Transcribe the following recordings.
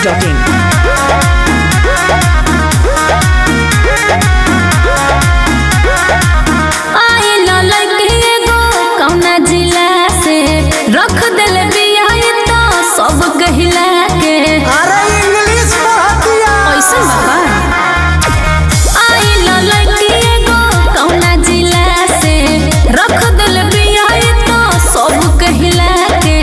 biharmasti.in आइल लड़की एगो कौना जिला से रख दिल बिया तो सब गहिला के अरे इंग्लिश पढ़तिया ऐसन बाबा आइल लड़की एगो कौना जिला से रख दिल बिया तो सब गहिला के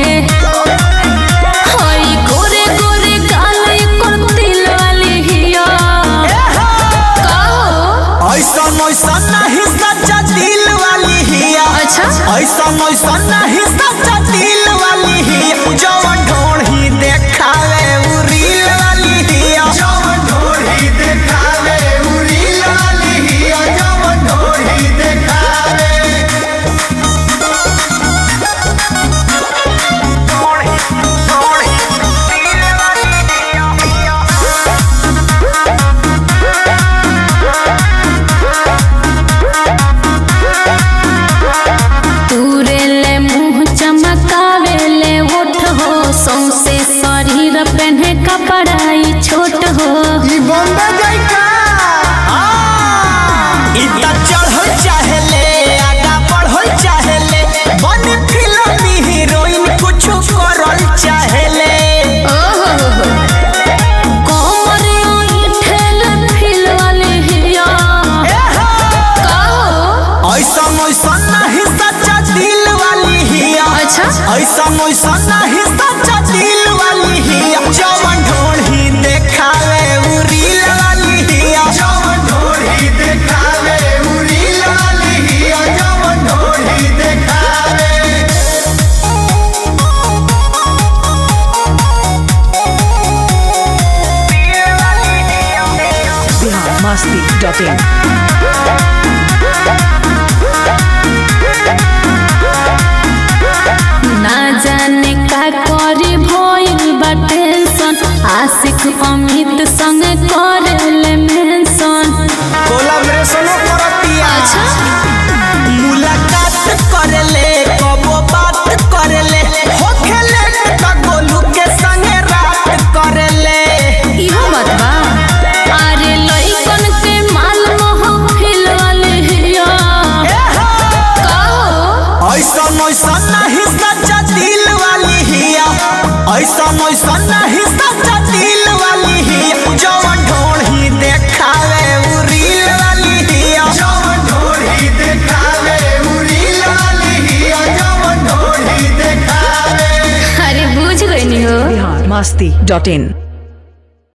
हई गोरे गोरे गाल एकर तिल वाली हिया का हो ऐसा ऐसा नहीं सच्चा दिल वाली हिया अच्छा ऐसा ऐसा नहीं सच्चा दिल वाली हिया जवन ढोढ़ी देखावे उ रील वाली हिया जवन ढोढ़ी देखावे उ रील वाली हिया जवन ढोढ़ी देखावे ढोढ़ी ढोढ़ी रील वाली हिया तूरे ले मुंह चमकावे ले ओठ हो सौसे शरीर पहने कपड़ाई छोट हो ई बम्बे जाइका इतना चढ़ल चाहेले आगा बढ़ल चाहेले बन फिल्मी हीरोइन कुछ करल चाहेले कमर ठेल फिल वाले हिया का हो ऐसा ऐसा नहीं सच्चा दिल वाली हिया अच्छा ऐसा ऐसा नहीं सच्चा दिल वाली हिया जवन ढोढ़ी देखावे उ रील वाली हिया जवन ढोढ़ी देखावे उ रील वाली हिया जवन ढोढ़ी देखावे biharmasti.in ना जाने का करी भइल बा टेंशन आशिक अमित संग करेले मेंशन कोलाब्रेशनो करतिया अच्छा मुलाकात करले कबो बात करले होखेले त गोलू के संगे रात करले इहो बात बा अरे लइकन के माल महफिल वाले हिया का हो ऐसा ऐसा नहीं सच्चा दिल वाली हिया ऐसा ऐसा नहीं सच्चा दिल वाली हिया जवन ढोढ़ी देखावे उ रील वाली हिया जवन ढोढ़ी देखावे उ रील वाली हिया जवन ढोढ़ी देखावे अरे बुझ गई हो biharmasti.in